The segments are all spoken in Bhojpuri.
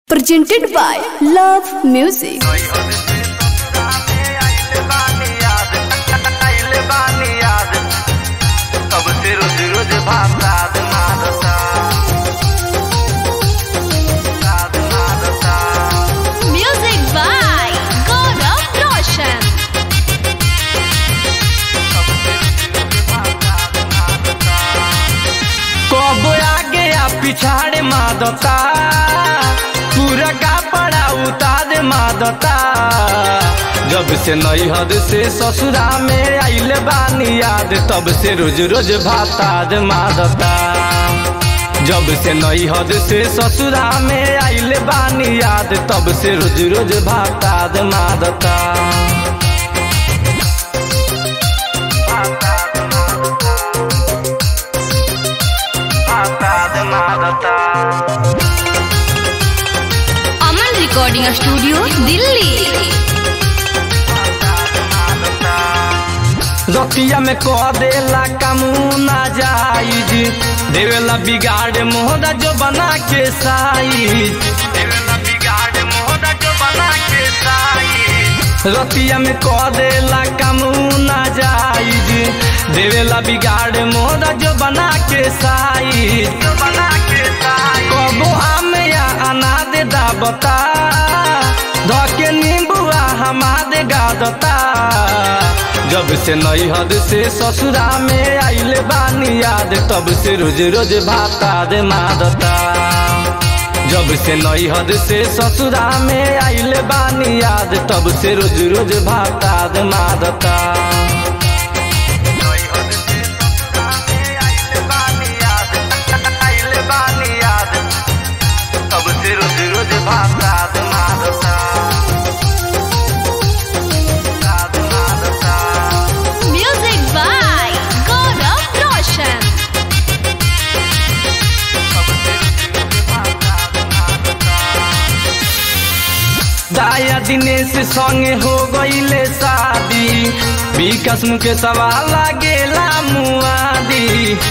presented by Love Music. रोज रोज भात मारता साध मारता Music by Gaurav Roshan. कब आगे या पिछाड़े मादता पूरा कपड़ा उतार मादता जब से नैहद से ससुरा में आइल बानी याद तब से रोज रोज भाताद मादता जब से नैहद से ससुरा में आइल बानी याद तब से रोज रोज भाताद मादता भाताद मादता Aman Recording Studio, Delhi. रतिया में कह देला कामूना जाइज देवेला बिगाड़ मोहदा जो बना के साइज देवेला बिगाड़ मोहदा जो बना के साइज रतिया में कह देला कामूना जाइज देवेला बिगाड़ मोहदा जो बना के साइज जो बना के साइज कबो आम या अनाद दाबता धके नींबुआ हमाद गादता जब से नैहद से ससुरा में आइल बानी याद तब से रोज रोज भाताद मादता जब से नैहद से ससुरा में आइल बानी याद तब से रोज रोज भाताद मादता तब से रोज रोज भाताद मादता भाताद मादता Music by Gaurav Roshan. दाया दिनेश संगे हो गईले शादी विकास मुके सवाल लागेला मुआदी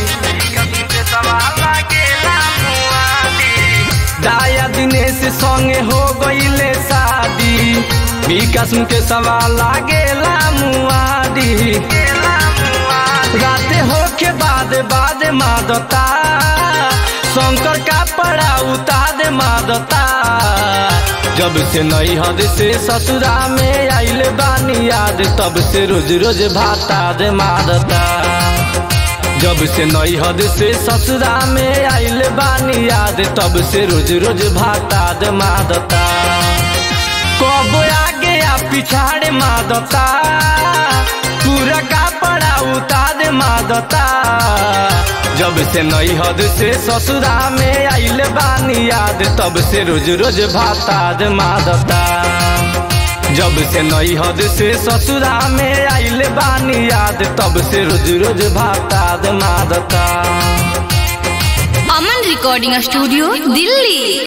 दाया दिनेश संगे हो गईले शादी विकास मुके सवाल लागेला मुआदी राते होके बाद बाद मादता शंकर का पड़ा उताद मादता जब से नैहद से ससुरा में आइल बानी याद तब से रोज रोज भाताद मादता जब से नैहद से ससुरा में आइल बानी याद तब से रोज रोज भाताद मादता कब आगे या पिछाड़े मादता पूरा कपड़ा उतार मादता जब से नैहद से ससुरा में आइल बानी याद तब से रोज रोज भाताद मादता जब से नैहद से ससुरा में आइल बानी याद तब से रोज रोज भाताद मादता Aman Recording Studio, Delhi.